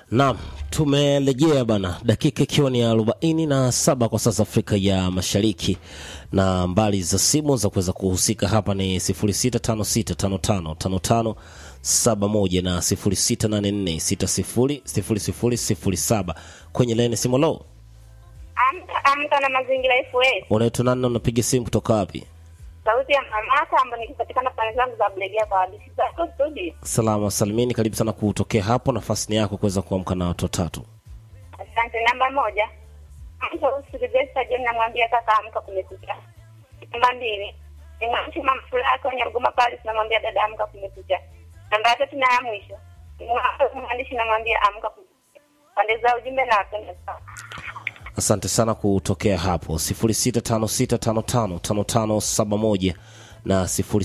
Naam, tumerejea bana, dakika ikiwa ni arobaini na saba kwa sasa Afrika ya Mashariki, na mbali za simu za kuweza kuhusika hapa ni 0656555571 na 0684600007 kwenye laini simu. Lo, Amka amka na mazingira FS. unaitwa nani na unapiga simu kutoka wapi? Sauti ya mamaka ambayo nikipatikana pale zangu za Blegea kwa hadithi zako studio. Salama salimini, karibu sana kutokea hapo, nafasi ni yako kuweza kuamka na watu watatu. Asante. Namba moja, mtu usikizesa John namwambia kaka amka kumekucha. Namba mbili, nimwamshi mama furaha kwenye Ruguma pale tunamwambia dada amka kumekucha. Namba ya tatu na ya mwisho, nimwamshi mwandishi namwambia amka kumekucha. Pande za ujumbe na wapenda sana. Asante sana kutokea hapo 0656555571 na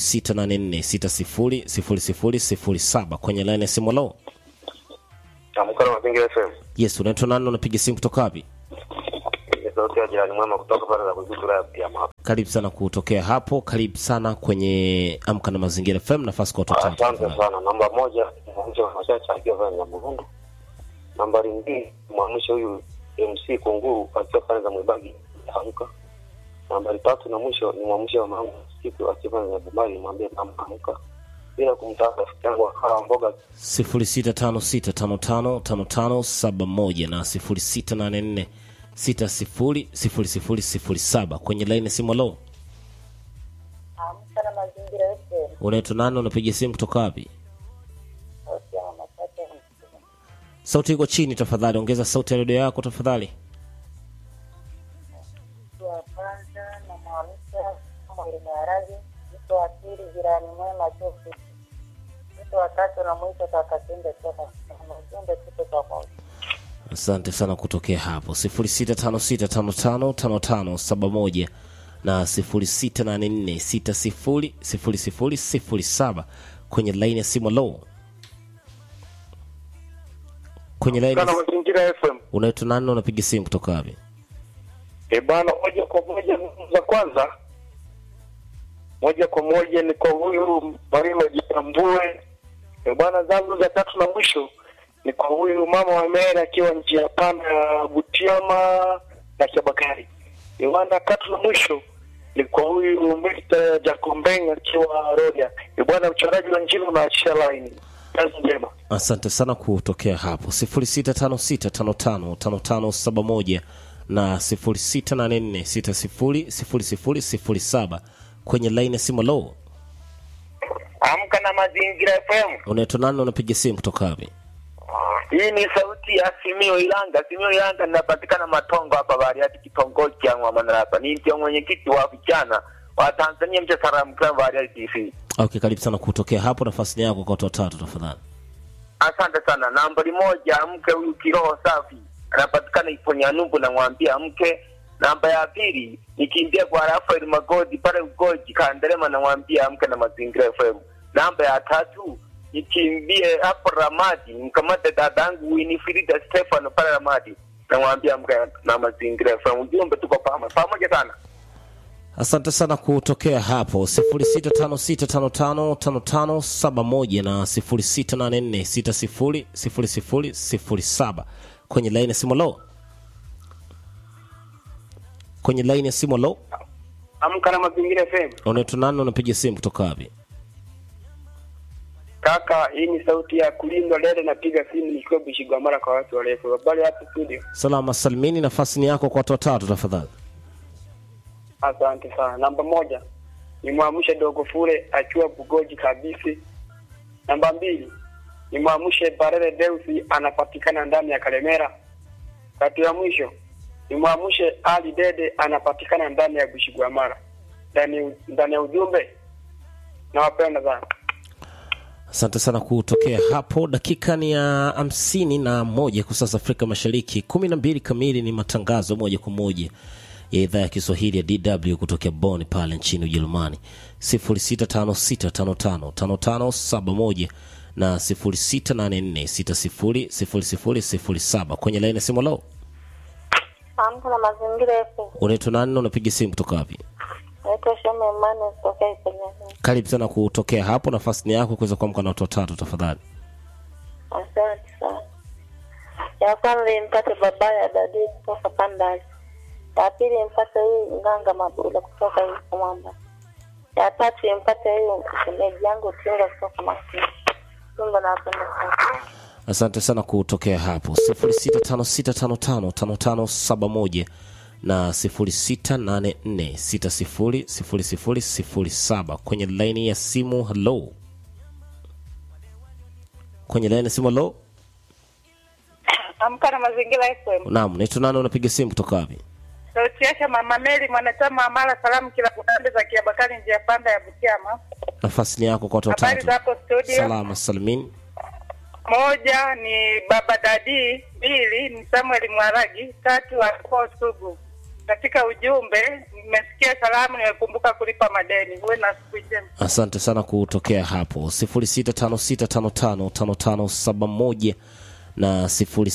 0684600007 kwenye line ya simu. Lo, Amka na Mazingira FM. yes, unaitwa nani? Unapiga simu kutoka wapi? Ni sauti ya jirani mwema kutoka pale za kuzitu la pia mapa. Karibu sana kutokea hapo, karibu sana kwenye Amka na Mazingira FM, nafasi kwa watu watatu. Asante sana. Namba moja mwamshe wa machache akiwa pale Nyamugundu. Nambari mbili mwamshe huyu MC Kunguru akiwa pale za Mwibagi amka. Nambari tatu na mwisho ni mwamshe wa mangu siku akiwa pale za Bumari mwambie amka amka. Bila kumtaka rafiki yangu akawa mboga 0656555571 na 0684600007 kwenye line ya simu. Lo, Amka na mazingira FM. unaitwa nani? Unapiga simu kutoka wapi? Sauti ya machache. Sauti iko chini tafadhali, ongeza sauti ya redio yako tafadhali. Mtu wa kwanza namwamsha mwili maharage. Mtu wa pili jirani mwema chofu. Mtu wa tatu namwita kaka Tende toka Tende tuko pamoja. Asante sana kutokea hapo 0656555571 na 0684600007 kwenye laini ya simu. Lo, kwenye laini Kana mazingira FM. unaitwa nani? na Unapiga simu kutoka wapi? E bana, moja kwa moja za kwanza, moja kwa moja ni kwa huyu Marima Jitambue. E bana, zangu za tatu na mwisho ni kwa huyu mama wa Mera akiwa njia panda ya Butiama na Kiabakari. E bana, tatu na mwisho ni kwa huyu Mr. Jacombeng akiwa Rodia. E bwana, uchoraji wa njino na line. Kazi njema. Asante sana kutokea hapo 0656555571 na 0684600007 kwenye laini ya simu. Lo, Amka na mazingira FM. unaitwa nani? na Unapiga simu kutoka wapi? Hii ni sauti ya Simio Ilanga. Simio Ilanga ninapatikana Matongo hapa Bariadi, kitongoji cha Mwamanarapa. Ni ndio mwenyekiti wa vijana wa Tanzania mcha Salamu Club Bariadi TV. Okay, karibu sana kutokea hapo, nafasi ni yako kwa watu watatu tafadhali. Asante sana. Nambari moja, mke huyu kiroho safi anapatikana Iponyanubu, namwambia mke. Namba ya pili nikimbia kwa Rafael Magodi pale Ugoji Kanderema, namwambia mke na Mazingira FM. Namba ya tatu nikimbie hapo Ramadi mkamate dadangu Winifrida Stefano pale Ramadi, namwambia mke na Mazingira FM. Ujumbe tuko pamoja pamoja sana. Asante sana kutokea hapo 0656555571 na 0684600007 kwenye laini ya simu. Lo, kwenye laini ya simu. Lo, Amka na Mazingira FM. unaitwa nani? Unapiga simu kutoka wapi? Kaka, hii ni sauti ya kulindwa lele, napiga simu nikiwa Bishigwamara kwa watu warefu. Habari hapo studio? Salama salimini, nafasi ni yako kwa watu watatu tafadhali. Asante sana. Namba moja ni mwamshe dogo fule akiwa Bugoji kabisi. Namba mbili ni mwamshe Barere Deusi anapatikana ndani ya Kalemera. Tatu ya mwisho ni mwamshe Ali Dede anapatikana ndani ya Bushigwamara. Ndani ndani ya ujumbe nawapenda sana. Asante sana kutokea hapo. Dakika ni ya hamsini na moja kwa sasa Afrika Mashariki, kumi na mbili kamili ni matangazo moja kwa moja ya idhaa ya Kiswahili ya DW kutokea Bonn pale nchini Ujerumani, 0656555571 na 0684600007 kwenye laini ya simu. Lo, Amka na mazingira FM. unaitwa nani na unapiga simu kutoka wapi? Naitwa Shome Emmanuel kutoka Iponyanubu. Karibu sana kutokea hapo, nafasi ni yako kuweza kuamka na watu watatu tafadhali. Asante sana. Ya kwanza impate baba ya dadi kutoka Pandali. Ya pili impate huyu Nganga Mabula kutoka huko Mwamba. Ya tatu impate huyu shemeji yangu Tinga kutoka Masini. Tungo napenda sana. asante sana kutokea hapo 0656555571 na 0684600007 kwenye laini ya simu halo kwenye laini ya simu halo Amka na mazingira FM. naam naitwa nani unapiga simu kutoka wapi Sauti yake Mama Meli mwanachama wa Mara Salamu kila kupande za Kiabakari njia panda ya Butiama. nafasi ni yako kwa watu Habari watatu zako studio? salama salimini Moja ni Baba Dadi, mbili ni Samuel Mwaragi, tatu alikuwa Sugu. Katika ujumbe nimesikia salamu, nimekumbuka kulipa madeni. Uwe na siku njema. asante sana kutokea hapo 0656555571 na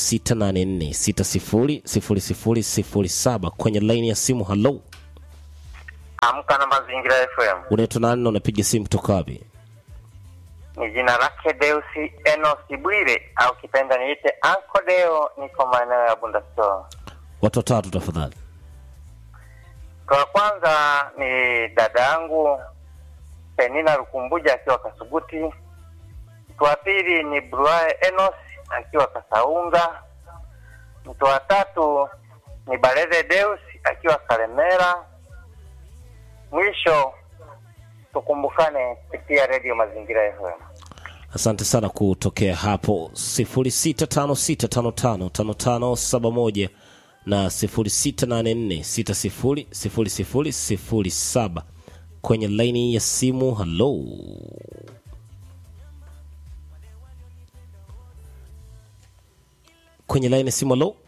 0684600007 kwenye laini ya simu halo Amka na Mazingira FM. unaitwa nani na unapiga simu kutoka wapi Ni jina lake Deusi Enos Bwire au kipenda niite Anko Deo, niko maeneo ya Bunda Store. watu watatu tafadhali Kwa kwanza ni dada yangu Penina Rukumbuja akiwa Kasuguti. Mtu wa pili ni Bruae Enos akiwa Kasaunga. Mtu wa tatu ni Baleze Deus akiwa Kalemera. Mwisho tukumbukane kupitia redio Mazingira FM. asante sana kutokea hapo 0656555571 na 0684600007 kwenye laini ya simu halo kwenye laini ya simu halo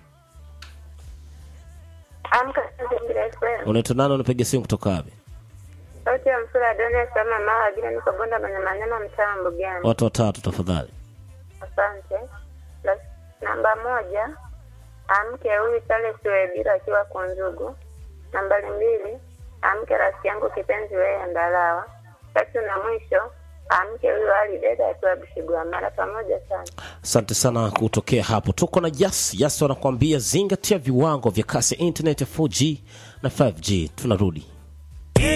Amka na mazingira FM. unaitwa nani unapiga simu kutoka wapi Sauti ya msura Adonia Sama Mawa Gina niko Bonda Manyamanyama mtaa wa Mbugani. watu watatu tafadhali Asante. La- Namba moja, amke huyu Charles Webira akiwa Kunzugu. Nambari mbili, amke rafiki yangu kipenzi wewe Ndalawa. Tatu na mwisho, amke huyu Ali Deda akiwa Bishigwa mara pamoja sana. asante sana kutokea hapo tuko na jas jas wanakuambia zingatia viwango vya kasi ya internet ya 4g na 5g tunarudi